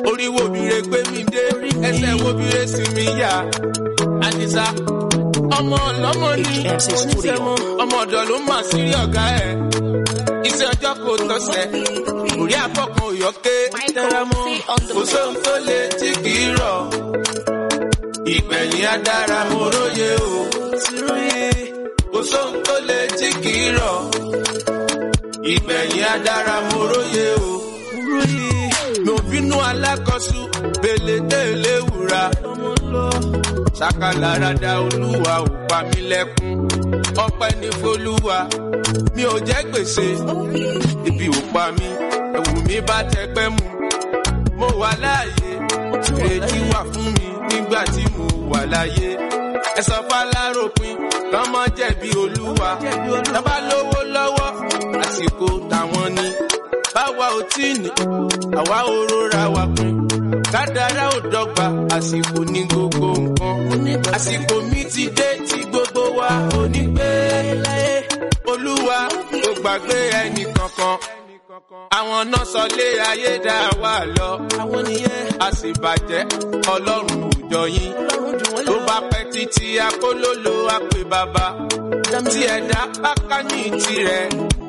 orí wo bire gbé mi dé ẹsẹ̀ wo bire sì mi yá àdìsá ọmọ ọlọ́mọ ní HMC Studio. oníṣẹ́mọ́ ọmọ ọ̀dọ̀ ló mà sí rí ọ̀gá ẹ̀ iṣẹ́ ọjọ́ kò tọ́sẹ̀ orí àfọkàn òyọ́ké tẹ́rámọ́ kò sóhun tó le tí kì í rọ̀ ìgbẹ̀yìn adára mo róye o kò sóhun tó le tí kì í rọ̀ ìgbẹ̀yìn adára mo róye o mi ò bínú alákọ̀ọ́sù gbèlè tẹ̀lé wúrà ṣàkàlàràdà olúwa ò pa mí lẹ́kún ọpẹ́ ní folúwa mi ò jẹ́ gbèsè ibi ò pa mí ẹ̀wù mi bá tẹgbẹ́ mu mo wà láàyè ìrètí wà fún mi nígbà tí mo wà láyé ẹ sọ fáláròpin lọ́mọ jẹ̀bi olúwa lọ́ba lówó lọ́wọ́ àsìkò táwọn ni báwa ò tí ní àwa ò rọra wà pin kádàrá ò dọ́gba àsìkò ní gbogbo nǹkan àsìkò mi ti dé tí gbogbo wa ò ní gbé láyé olúwa kò gbàgbé ẹnì kankan àwọn náà sọ lé ayé dá wà lọ àwọn nìyẹn a sì bàjẹ́ ọlọ́run òjọ yín tó bá pẹ́ títí akólólò àpè bàbá tí ẹ̀dá bá ká ní tirẹ̀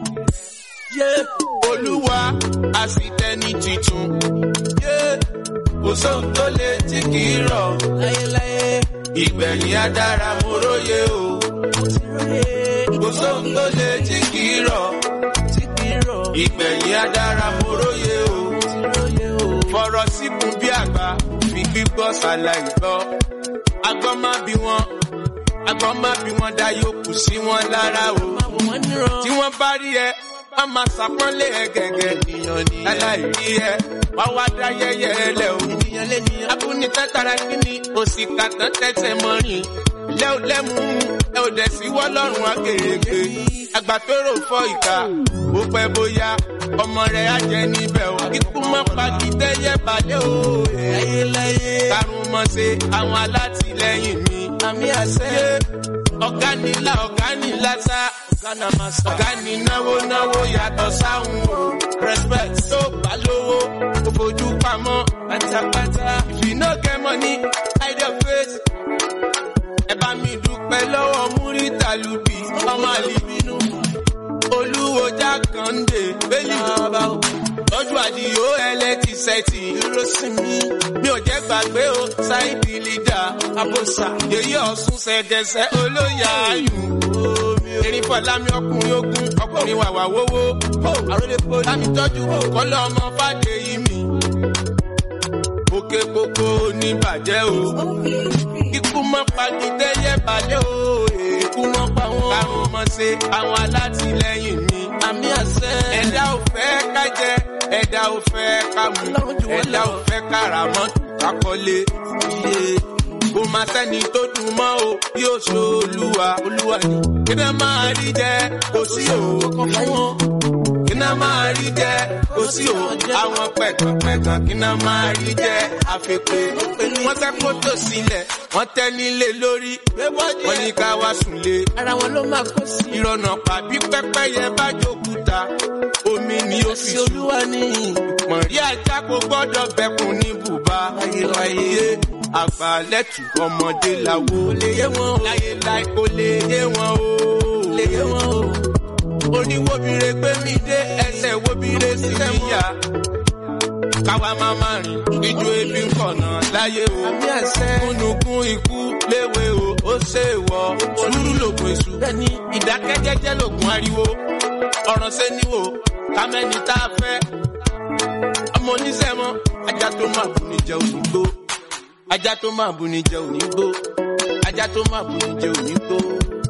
olúwa a sì tẹni titun kò sóhun tó le tí kì í rọ̀ ìgbẹ̀yìn adára mo róye o kò sóhun tó le tí kì í rọ̀ ìgbẹ̀yìn adára mo róye o fọ̀rọ̀ síkùn bí àgbà fi gbígbọ́ ṣàlàyé gbọ́ agbọ́n má bí wọn agbọ́n má bí wọn dá yòókù sí wọn lára o tí wọ́n bá rí ẹ wọ́n máa ṣàpọ́nlé ẹ gẹ́gẹ́ nìyàn ní aláìrí ẹ wá wá dá yẹyẹ ẹ lẹ o abúni tẹ́tara kíni òsì kàtàn tẹ́tẹ̀ mọ́rin lẹ́ ò lẹ́mú ẹ ò dẹ̀ sí wọ́lọ́run akèrègbè àgbàtóró fọ́ ìka ó pẹ́ bóyá ọmọ rẹ̀ á jẹ níbẹ̀ o ikú mọ́ pàkìtẹ́yẹ balẹ̀ o karùn mọ́ ṣe àwọn alátìlẹyìn mi àmì àṣẹ ọ̀gá nílá ọ̀gá nílá sá ọ̀gá ní náwó náwó yàtọ̀ sáhùn o respect tó bá lówó kò fojú pamọ́ pátápátá if you no get money hide your face ẹ bá mi dúpẹ́ lọ́wọ́ múrítà lùbí ọmọ àlìbínú olúwo jákàndé bẹ́lí lọ́jú àdìyó ẹlẹ́tì sẹ́tì dúró sí mi mi ò jẹ́ gbàgbé o ṣáìdì lídà àbòsà yèyí ọ̀sùn ṣẹ̀gẹ̀ṣẹ̀ olóyè ayùn erin fọlámi ọkùnrin ogun ọkùnrin wàwà wówó àròlé poli láti tọ́jú kọ́lọ́ ọmọ fàdé yìí mi òkè gbogbo oníbàjẹ́ o ikú mọ́ pàgídé yẹ balẹ̀ o ikú mọ́ pa wọn karùn mọ́ ṣe àwọn alátìlẹyìn mi àmì àṣẹ ẹ̀dá ò fẹ́ ká jẹ ẹ̀dá ò fẹ́ ká mú ẹ̀dá ò fẹ́ kára mọ́ kakọ́lé iye kò má sẹ́ni tó dùn mọ́ o bí ó ṣe olúwa olúwa ni kí náà máa rí jẹ kò sí òwò kan fún wọn kí náà máa rí jẹ kò sí òwò àwọn pẹ̀gànpẹ̀gàn kí náà máa rí jẹ àfẹ́pẹ́ wọ́n tẹ́ kótó sílẹ̀ wọ́n tẹ́ nílé lórí wọ́n ní ká wá sùnlé ara wọn ló máa kó sí. ìrọ̀nà pàbí pẹ́pẹ́yẹ bá jókúta omi ni ó fi sí sùn olúwa ní mọ̀rí ajá kò gbọ́dọ̀ bẹ̀kùn ní bùbá ayé àgbàlẹ́tù ọmọdé làwo lè yé wọn o láyé láì kò lè yé wọn o lè yé wọn o. oníwòbire gbé mi dé ẹsẹ̀ wòbire sí mi yá káwa máa má rìn ijó ebi ń kọ̀nà láyé o àmì àṣẹ kúnnùkún ikú léwe o ó ṣe wọ sùúrù lògùn èṣù bẹ́ẹ̀ni ìdákẹ́jẹ́jẹ́ lògùn ariwo ọ̀ràn sẹ́niwò kámẹ́ni tá a fẹ́ ọmọ oníṣẹ́mọ́ ajá tó máa bù ní jẹ òní gbó ajá tó máa bù ní jẹ òní gbó ajá tó máa bù ní jẹ òní gbó